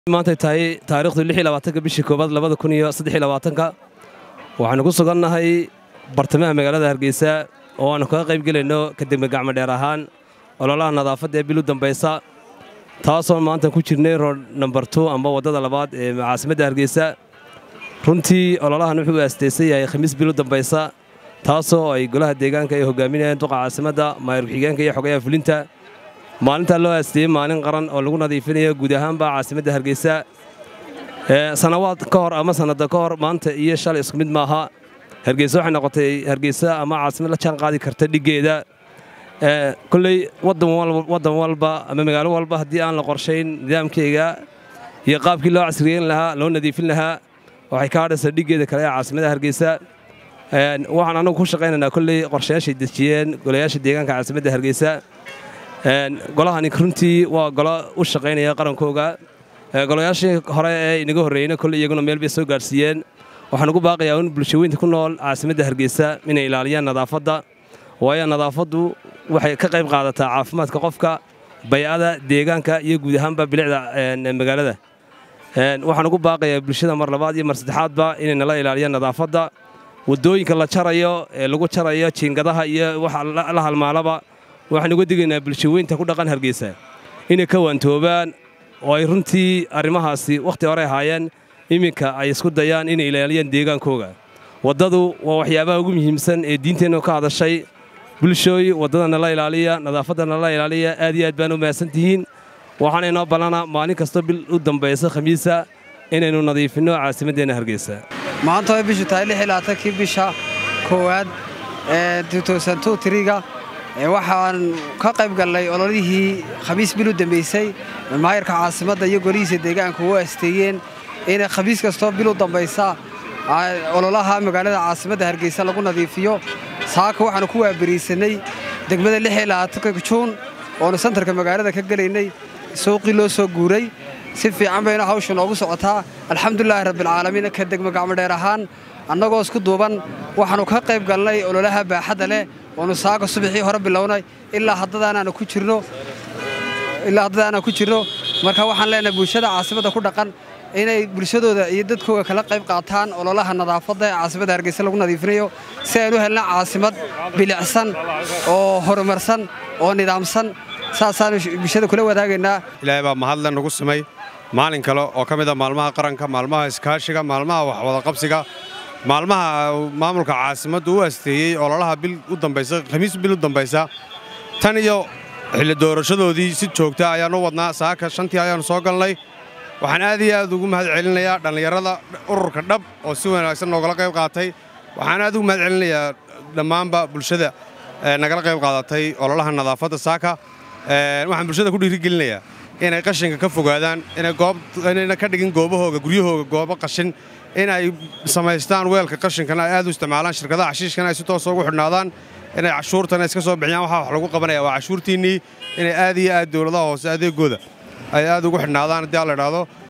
maantay tahay taariikhdu ka bishii koobaad ka waxaanu ku sugannahay bartamaha magaalada hargeysa oo aanu kaga qayb gelayno kadegme gacmo dheer ahaan ololaha nadaafadda ee bilu dambaysa taasoo maanta ku jirnay rood nambar tu amba waddada labaad ee caasimadda hargeysa runtii ololahan wuxuu aastaysan yahay khamiis bilu dambaysa taasoo ay golaha deegaanka ay hogaaminayaan duqa caasimadda maayar ku-xigeenka iyo xogayaha fulinta maalintaa loo aasteeyey maalin qaran oo lagu nadiifinayo guud ahaanba caasimadda hargeysa sanawaad ka hor ama sannada ka hor maanta iyo shalay isku mid maaha hargeysa waxay noqotay hargeysa ama caasimad la jaan qaadi karta dhiggeeda kolley waddan walba ama magaalo walba haddii aan la qorshayn nidaamkeyga iyo qaabkii loo casriyeyn lahaa loo nadiifin lahaa waxay ka hadhaysaa dhiggeeda kale ee caasimadda hargeysa waxaan annagu ku shaqaynaynaa kolley qorshayaashay dejiyeen golayaasha deegaanka caasimadda hargeysa golahani runtii waa golo u shaqaynaya qarankooga golayaashii hore ee inaga horreeyeyna kolley iyaguna meel bay soo gaadhsiiyeen waxaan ugu baaqayaa in bulshaweynta ku nool caasimadda hargeysa inay ilaaliyaan nadaafadda waayo nadaafaddu waxay ka qayb qaadataa caafimaadka qofka bay'ada deegaanka iyo guud ahaanba bilicda magaalada waxaan ugu baaqayaa bulshada mar labaad iyo mar saddexaadba inay nala ilaaliyaan nadaafadda waddooyinka la jarayo ee lagu jarayo jiingadaha iyo waxa la halmaalaba waxaan uga digaynaa bulshaweynta ku dhaqan hargeysa inay ka waantoobaan oo ay runtii arrimahaasi wakhti hore ahaayeen iminka ay isku dayaan inay ilaaliyaan deegaankooga waddadu waa waxyaabaha ugu muhiimsan ee diinteennu ka hadashay bulshooy waddada nala ilaaliya nadaafadda nala ilaaliya aad iyo aad baan u mahadsantihiin waxaana inoo ballana maalin kastoo bil u dambaysa khamiisa inaynu nadiifinno caasimaddeenna hargeysa maanta way bishu tahay kii bisha koowaad ee triga waxaan ka qayb gallay ololihii khamiis bil u dambaysay maayarka caasimadda iyo golihiisa deegaanka u asteeyeen inay khamiis kastoo bil u dambaysa ololaha magaalada caasimadda hargeysa lagu nadiifiyo saaka waxaanu ku waabariisanay degmada juun oonu santarka magaalada ka gelaynay suuqii loo soo guuray si fiican bayna hawsha noogu socotaa alxamdulilaahi rabbilcaalamiin ka degmo gacmodheer ahaan annagoo isku duuban waxaannu ka qayb galnay ololaha baaxadda leh oonu saaka subaxii hore bilownay ilaa haddadaanaanu ku jirno ilaa haddadaanaan ku jirno marka waxaan leenahay bulshada caasimadda ku dhaqan inay bulshadooda iyo dadkooga kala qayb qaataan ololaha nadaafadda ee caasimadda hargeysa lagu nadiifinayo si aynu helna caasimad bilicsan oo horumarsan oo nidaamsan saasaanu bulshada kula wadaagaynaa ilaahay baa mahadle nagu simay maalin kale oo ka mida maalmaha qaranka maalmaha iskaashiga maalmaha waxwadaqabsiga maalmaha maamulka caasimaddu u asteeyey ololaha bil u dambaysa khamiis bil u dambaysa tan iyo xilli doorashadoodii si joogta ayaannu wadnaa saaka shantii ayaannu soo galnay waxaan aad iyo aad ugu mahad celinayaa dhallinyarada ururka dhab oo si wanaagsan noogala qayb qaatay waxaan aad ugu mahad celinayaa dhammaanba bulshada nagala qayb qaadatay ololaha nadaafadda saaka waxaan bulshada ku dhiirigelinayaa inay qashinka ka fogaadaan inayna ka dhigin goobahooga guryahooga goobo qashin inay samaystaan weelka qashinkana ay aad u isticmaalaan shirkadaha xashiishkana ay si toosa ugu xidhnaadaan inay cashuurtana iska soo bixiyaan waxaa wax lagu qabanaya waa cashuurtiinnii inay aad iyo aad dowladaha hoose adeegooda ay aad ugu xidhnaadaan haddii aan la idhaahdo